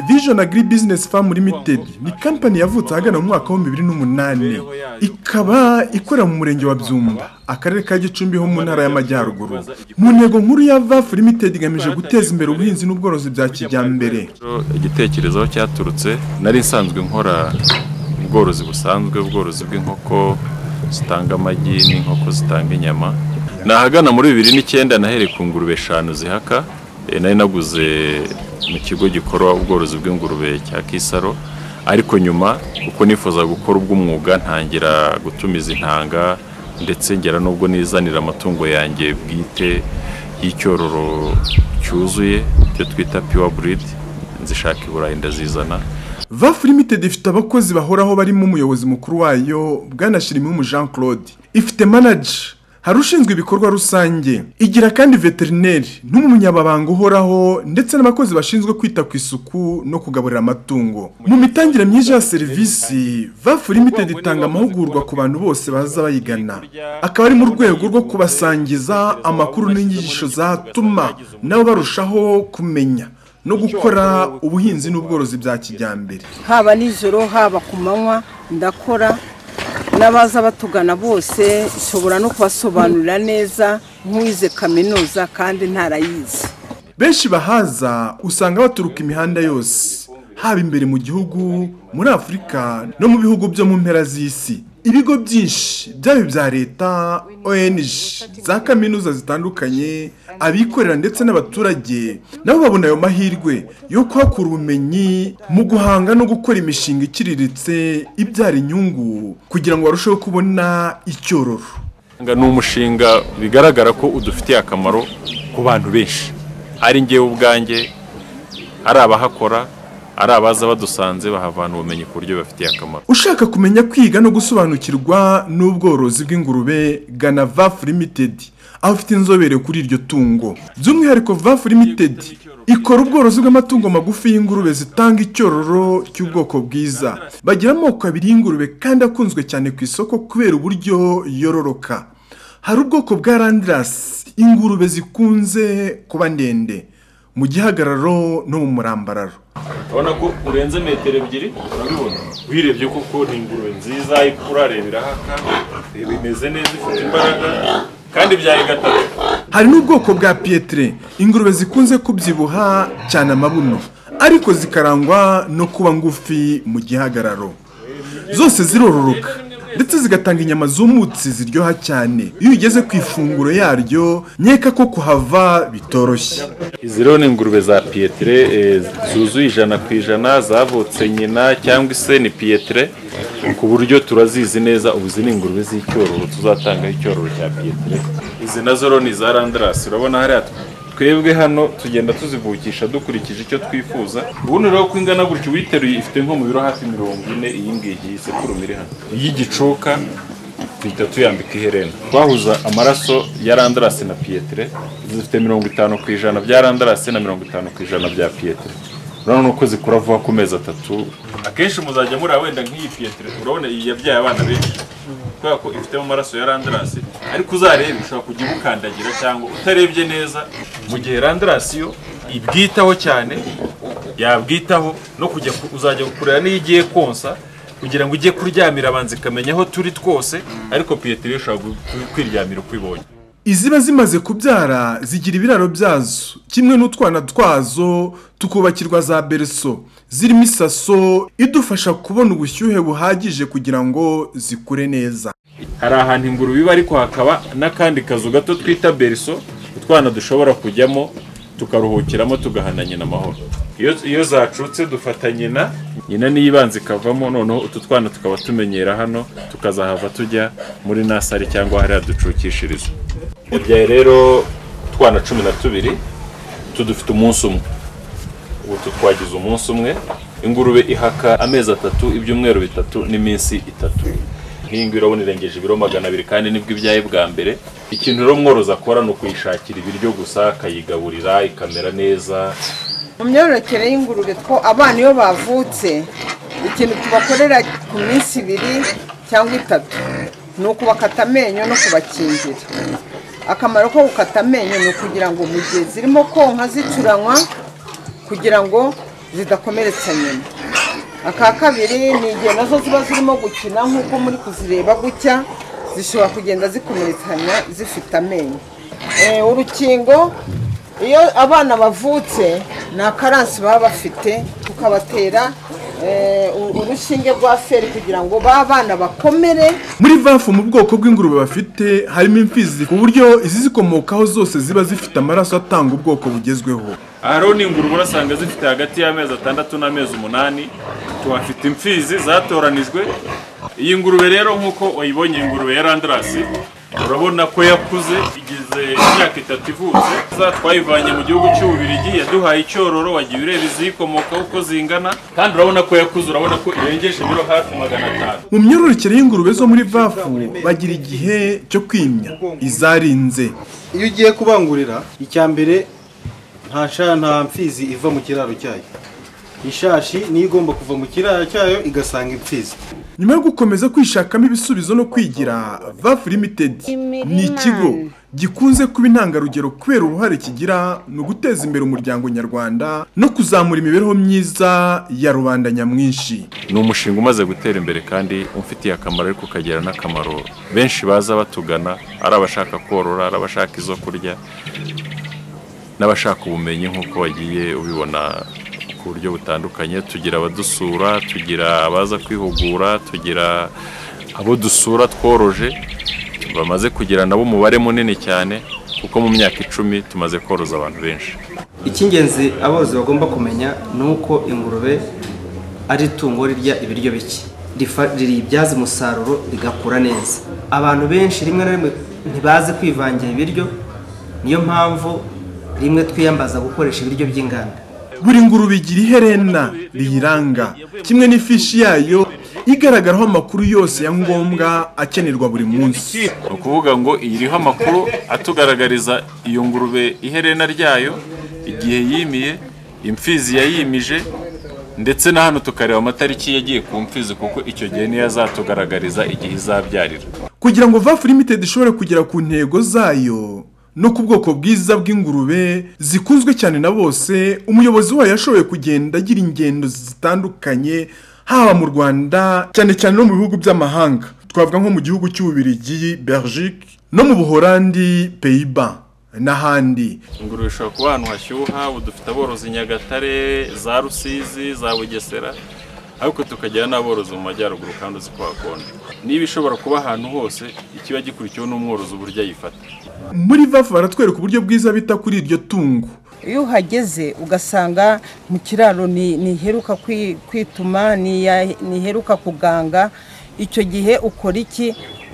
vision agri business farm limited ni kampani yavutse ahagana mu mwaka wa bibiri n'umunani ikaba ikorera mu murenge wa byumba akarere ka gicumbi ho mu ntara y'amajyaruguru mu ntego nkuru ya vafu limited igamije guteza imbere ubuhinzi n'ubworozi bya kijyambere igitekerezo aho cyaturutse nari nsanzwe nkora ubworozi busanzwe ubworozi bw'inkoko zitanga amagi n'inkoko zitanga inyama nahagana muri bibiri n'icyenda nahereye ku ngurube eshanu zihaka Eh, nari naguze mu kigo gikora ubworozi bw'ingurube cya kisaro ariko nyuma kuko nifuza gukora ubw'umwuga ntangira gutumiza intanga ndetse ngera n'ubwo nizanira amatungo yanjye bwite y'icyororo cyuzuye icyo twita pure breed nzishaka i burayi ndazizana vafu limited ifite abakozi bahoraho barimo umuyobozi mukuru wayo bwana shirimumu jean claude ifite manager hari ushinzwe ibikorwa rusange igira kandi veterineri n'umunyababanga uhoraho ndetse n'abakozi bashinzwe kwita ku isuku no kugaburira amatungo mu mitangire myinshi ya serivisi vafu limited itanga amahugurwa ku bantu bose baza bayigana akaba ari mu rwego rwo kubasangiza amakuru n'inyigisho zatuma nabo barushaho kumenya no gukora ubuhinzi n'ubworozi bya kijyambere haba nijoro haba ku manywa ndakora n'abaza batugana bose nshobora no kubasobanurira neza nk'uwize kaminuza kandi ntarayizi benshi bahaza usanga baturuka imihanda yose haba imbere mu gihugu muri afurika no mu bihugu byo mu mpera z'isi ibigo byinshi byaba ibya leta ong za kaminuza zitandukanye abikorera ndetse n'abaturage nabo babona ayo mahirwe yo kuhakura ubumenyi mu guhanga no gukora imishinga iciriritse ibyara inyungu kugira ngo barusheho kubona icyororo Nga ni umushinga bigaragara ko udufitiye akamaro ku bantu benshi ari ngewe ubwanjye ari abahakora ari abaza badusanze bahavana ubumenyi ku buryo bibafitiye akamaro ushaka kumenya kwiga no gusobanukirwa n'ubworozi bw'ingurube gana vafu limited aho ufite inzobere kuri iryo tungo by'umwihariko vafu limited ikora ubworozi bw'amatungo magufi y'ingurube zitanga icyororo cy'ubwoko bwiza bagira amoko abiri y'ingurube kandi akunzwe cyane ku isoko kubera uburyo yororoka hari ubwoko bwa randirasi ingurube zikunze kuba ndende mu gihagararo no mu murambararo urabona ko urenze metero ebyiri urabibona wirebye koko ni ingurube nziza urareba irahaka reba imeze neza ifite imbaraga kandi byari gatatu hari n'ubwoko bwa pietire ingurube zikunze kubyibuha cyane amabuno ariko zikarangwa no kuba ngufi mu gihagararo zose zirororoka ndetse zigatanga inyama zumutse ziryoha cyane iyo ugeze ku ifunguro yaryo nkeka ko kuhava bitoroshye izi rero ni ingurube za piyetire eh, zuzuye ijana ku ijana zavutse nyina cyangwa se ni piyetire ku buryo turazizi neza ubu izi ni ingurube z'icyororo tuzatangaho icyororo cya piyetire izi nazo rero ni iza randarasi urabona hariya twebwe hano tugenda tuzivukisha dukurikije icyo twifuza ubundi rero ko ingana gutya uyiteruye ifite nko mu biro hafi mirongo ine iyi ngiyi isekurume iri hano iy'igicuka duhita tuyambika iherena twahuza amaraso ya randarasi na piyetire zifite mirongo itanu ku ijana bya randarasi na mirongo itanu ku ijana bya piyetire urabona uko zikura vuba ku mezi atatu akenshi muzajya muri wenda nk'iyi piyetire urabona iyi yabyaye abana benshi kubera ko ifitemo amaraso ya randarasi ariko uzarebe ushobora kujya umukandagira cyangwa utarebye neza mu gihe randarasi yo ibwitaho cyane yabwitaho no kujya ku- uzajya kureba n'iyo igiye konsa kugira ngo ujye kuryamira abanza ikamenya aho turi twose ariko piyetire ushobora gu- ku- kwiryamira uko ibonye iziba zimaze kubyara zigira ibiraro byazo kimwe n'utwana twazo tukubakirwa za bereso zirimo isaso idufasha kubona ubushyuhe buhagije kugira ngo zikure neza hari ahantu ingurube iba ariko hakaba n'akandi kazu gato twita beriso utwana dushobora kujyamo tukaruhukiramo tugahana nyina amahoro iyo iyo zacutse dufata nyina nyina niyo ibanza ikavamo noneho utu twana tukaba tumenyera hano tukazahava tujya muri nasari cyangwa hariya ducukishiriza yabyaye rero utwana cumi na tubiri tudufite umunsi umwe utu twagize umunsi umwe ingurube ihaka amezi atatu ibyumweru bitatu n'iminsi itatu nk'iyi ngiyi urabona irengeje ibiro magana abiri kandi nibwo ibyaye bwa mbere ikintu rero mworozi akora ni ukuyishakira ibiryo gusa akayigaburira ikamera neza mu myororokere y'ingurube two abana iyo bavutse ikintu tubakorera ku minsi ibiri cyangwa itatu ni ukubakata amenyo no kubakingira akamaro ko gukata amenyo ni ukugira ngo mu gihe zirimo konka zicuranywa kugira ngo zidakomeretsa nyina aka kabiri ni igihe nazo ziba zirimo gukina nk'uko muri kuzireba gutya zishobora kugenda zikomeretsanya zifite amenyo Eh, urukingo iyo abana bavutse nta karansi baba bafite tukabatera eh, u- urushinge rwa feri kugira ngo ba bana bakomere muri vafu mu bwoko bw'ingurube bafite harimo imfizi ku buryo izi zikomokaho zose ziba zifite amaraso atanga ubwoko bugezweho aroni ingurube urasanga zifite hagati y'amezi atandatu n'amezi umunani tuhafite imfizi zatoranijwe iyi ngurube rero nk'uko wayibonye iyi ngurube ya randarasi urabona ko yakuze igize imyaka itatu ivutse Za twayivanye mu gihugu cy'ububirigi yaduhaye icyororo wagiye ureba iziyikomokaho uko zingana kandi urabona ko yakuze urabona ko irengeje ibiro hafi magana atanu mu myororokere y'ingurube zo muri vafu bagira igihe cyo kwimya izarinze iyo ugiye kubangurira icya mbere nta sha nta mfizi iva mu kiraro cyayo ishashi niyo igomba kuva mu kiraro cyayo igasanga imfizi nyuma yo gukomeza kwishakamo ibisubizo no kwigira vafu limited ni ikigo gikunze kuba intangarugero kubera uruhare kigira mu guteza imbere umuryango nyarwanda no kuzamura imibereho myiza ya rubanda nyamwinshi ni umushinga umaze gutera imbere kandi umfitiye akamaro ariko ukagira n'akamaro benshi baza batugana ari abashaka korora ari abashaka izo kurya n'abashaka ubumenyi nk'uko wagiye ubibona ku buryo butandukanye tugira abadusura tugira abaza kwihugura tugira abo dusura tworoje bamaze kugira nabo umubare munini cyane kuko mu myaka icumi tumaze koroza abantu benshi icy'ingenzi aborozi bagomba kumenya ni uko ingurube ari itungo rirya ibiryo bike Rifa- riribyaza umusaruro rigakura neza abantu benshi rimwe na rimwe ntibazi kwivangira ibiryo niyo mpamvu rimwe twiyambaza gukoresha ibiryo by'inganda buri ngurube igira iherena riyiranga kimwe n'ifishi yayo igaragaraho amakuru yose ya ngombwa akenerwa buri munsi ni ukuvuga ngo iyi iriho amakuru atugaragariza iyo ngurube iherena ryayo igihe yimiye imfizi yayimije ndetse na hano tukareba amatariki yagiye ku mfizi kuko icyo gihe niyo azatugaragariza igihe izabyarira kugira ngo vafu limited ishobore kugera ku ntego zayo no ku bwoko bwiza bw'ingurube zikunzwe cyane na bose umuyobozi wayo yashoboye kugenda agira ingendo zitandukanye haba mu rwanda cyane cyane no mu bihugu by'amahanga twavuga nko mu gihugu cy'ububirigi belgique no mu buhorandi peyiba n'ahandi ingurube ishobora kuba ahantu hashyuha ubu dufite aborozi i nyagatare za rusizi za bugesera ariko tukagira n'aborozi mu majyaruguru kandi uzi ko hakonje niba ishobora kuba ahantu hose ikiba gikurikiwe n'umworozi uburyo ayifata muri vafu baratwereka uburyo bwiza bita kuri iryo tungo iyo uhageze ugasanga mu kiraro ni- ntiheruka kwi- kwituma ntiya- ntiheruka kuganga icyo gihe ukora iki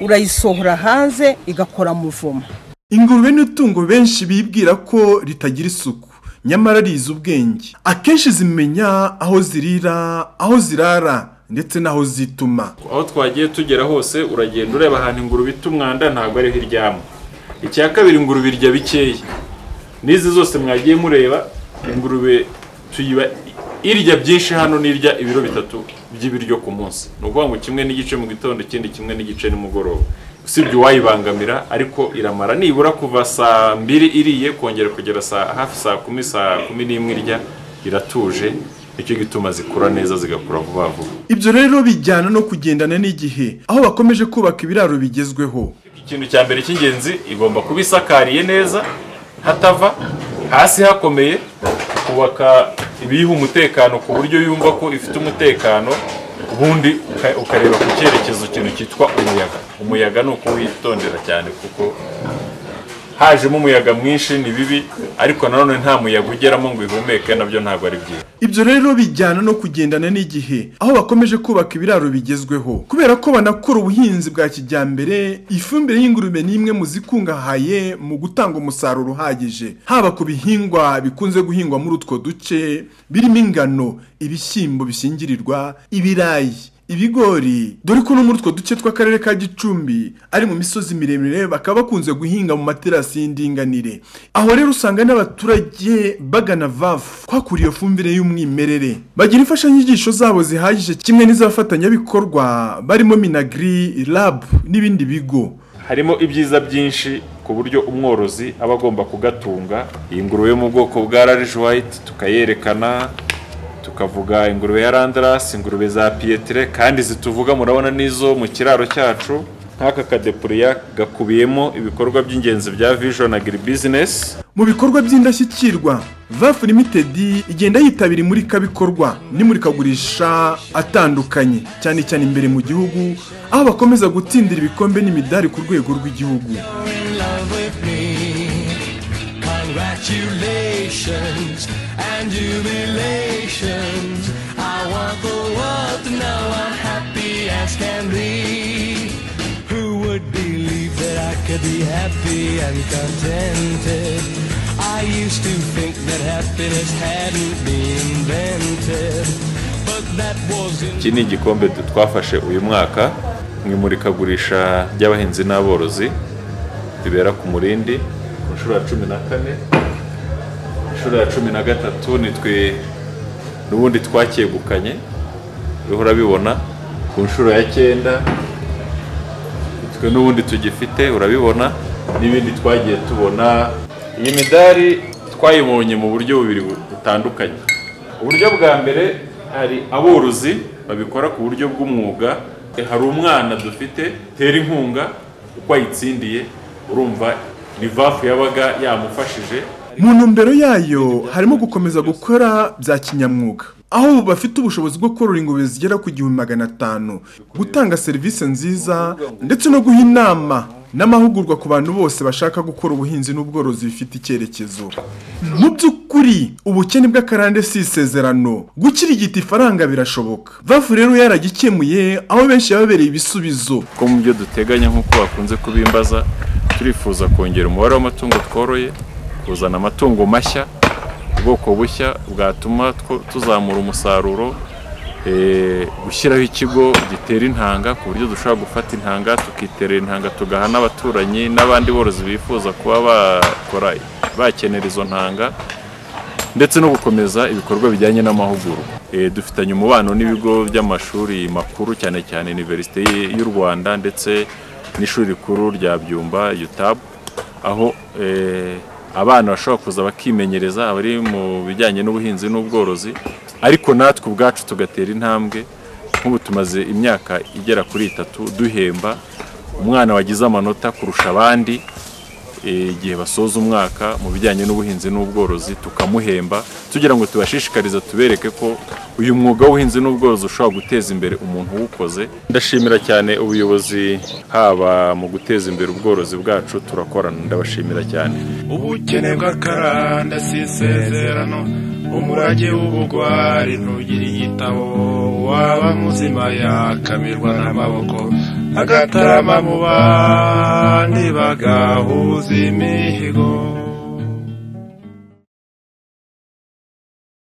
urayisohora hanze igakora muvumo ingurube ni itungo benshi bibwira ko ritagira isuku nyamara rizi ubwenge akenshi zimenya aho zirira aho zirara ndetse n'aho zituma aho twagiye tugera hose uragenda ureba ahantu ingurube ita umwanda ntabwo ariho iryama icya kabiri ingurube irya bikeya n'izi zose mwagiye mureba ingurube tuyiba irya byinshi hano n'irya ibiro bitatu by'ibiryo ku munsi ni ukuvuga ngo kimwe n'igice mu gitondo ikindi kimwe n'igice nimugoroba usibye uwayibangamira ariko iramara nibura kuva saa mbiri iriye kongera kugera saa hafi saa kumi saa kumi n'imwe irya iratuje nicyo gituma zikura neza zigakura vuba vuba ibyo rero bijyana no kugendana n'igihe aho bakomeje kubaka ibiraro bigezweho ikintu cya mbere cy'ingenzi igomba kuba isakariye neza hatava hasi hakomeye kubaka ibiyiha umutekano ku buryo yumva ko ifite umutekano ubundi uka- ukareba ku cyerekezo ikintu cyitwa umuyaga umuyaga ni ukuwitondera cyane kuko hajemo umuyaga mwinshi ni bibi ariko nanone nta muyaga ugeramo ngo ihumeke nabyo ntabwo ari byiza ibyo rero bijyana no kugendana n'igihe aho bakomeje kubaka ibiraro bigezweho kubera ko banakora ubuhinzi bwa kijyambere ifumbire y'ingurube ni imwe mu zikungahaye mu gutanga umusaruro uhagije haba ku bihingwa bikunze guhingwa muri utwo duce birimo ingano ibishyimbo bishingirirwa ibirayi ibigori dore ko no muri utwo duce tw'akarere ka gicumbi ari mu misozi miremire bakaba bakunze guhinga mu materasi y'indinganire aho rero usanga n'abaturage bagana vafu kwakura iyo fumbire y'umwimerere bagira imfashanyigisho zabo zihagije kimwe n'iz'abafatanyabikorwa barimo minagri lab n'ibindi bigo harimo ibyiza byinshi ku buryo umworozi aba agomba kugatunga iyi ngurube yo mu bwoko bwa rarijuwayiti tukayerekana tuka tukavuga ingurube ya randarasi ingurube za piyetire kandi zituvuga murabona n'izo mu kiraro cyacu nk'aka kadepuriya gakubiyemo ibikorwa by'ingenzi bya vision agiri bizinesi mu bikorwa by'indashyikirwa vafu limitedi igenda yitabira imurikabikorwa n'imurikagurisha atandukanye cyane cyane imbere mu gihugu aho bakomeza gutsindira ibikombe n'imidari ku rwego rw'igihugu in love with me. Congratulations and jubilations. I want the world to know I'm happy as can be. Who would believe that I could be happy and contented? I used to think that happiness hadn't been invented, but that was in iki ni igikombe du- twafashe uyu mwaka mu imurikagurisha ry'abahinzi n'aborozi ribera ku murindi ku nshuro ya cumi na kane inshuro ya cumi na gatatu nitwe n'ubundi twakegukanye uriho urabibona ku nshuro ya cyenda nitwe n'ubundi tugifite urabibona n'ibindi twagiye tubona iyi midari twayibonye mu buryo bubiri bu- butandukanye uburyo bwa mbere hari aborozi babikora ku buryo bw'umwuga hari umwana dufite tera inkunga uko ayitsindiye urumva ni vafu yabaga yamufashije mu ntumbero yayo harimo gukomeza gukora bya kinyamwuga aho ubu bafite ubushobozi bwo korora ingurube zigera ku gihumbi magana atanu gutanga serivisi nziza ndetse no guha inama n'amahugurwa ku bantu bose bashaka gukora ubuhinzi n'ubworozi bifite icyerekezo mu by'ukuri ubukene bw'akarande si isezerano gukirigita ifaranga birashoboka vafu rero yaragikemuye aho benshi yababereye ibisubizo ko mu byo duteganya nk'uko bakunze kubimbaza turifuza kongera umubare w'amatungo tworoye kuzana amatungo mashya ubwoko bushya bwatuma two- tuzamura umusaruro eh, gushyiraho ikigo gitera intanga ku buryo dushobora gufata intanga tukiterera intanga tugaha n'abaturanyi n'abandi borozi bifuza kuba bakora bakenera izo ntanga ndetse no gukomeza ibikorwa bijyanye n'amahugurwa Eh, dufitanye umubano n'ibigo by'amashuri makuru cyane cyane iniverisite y'u rwanda ndetse n'ishuri rikuru rya byumba yutabu aho eh, abana bashobora kuza bakimenyereza abari mu bijyanye n'ubuhinzi n'ubworozi ariko natwe ubwacu tugatera intambwe nk'ubu tumaze imyaka igera kuri itatu duhemba umwana wagize amanota kurusha abandi eh, igihe basoza umwaka mu bijyanye n'ubuhinzi n'ubworozi tukamuhemba tugira ngo tubashishikarize tubereke ko uyu mwuga w'ubuhinzi n'ubworozi ushobora guteza imbere umuntu uwukoze ndashimira cyane ubuyobozi haba mu guteza imbere ubworozi bwacu turakorana ndabashimira cyane ubukene bw'akaranda si isezerano umurage w'ubugwari ntugira igitabo waba muzima yakamirwa n'amaboko agatarama mu bandi bagahuza imihigo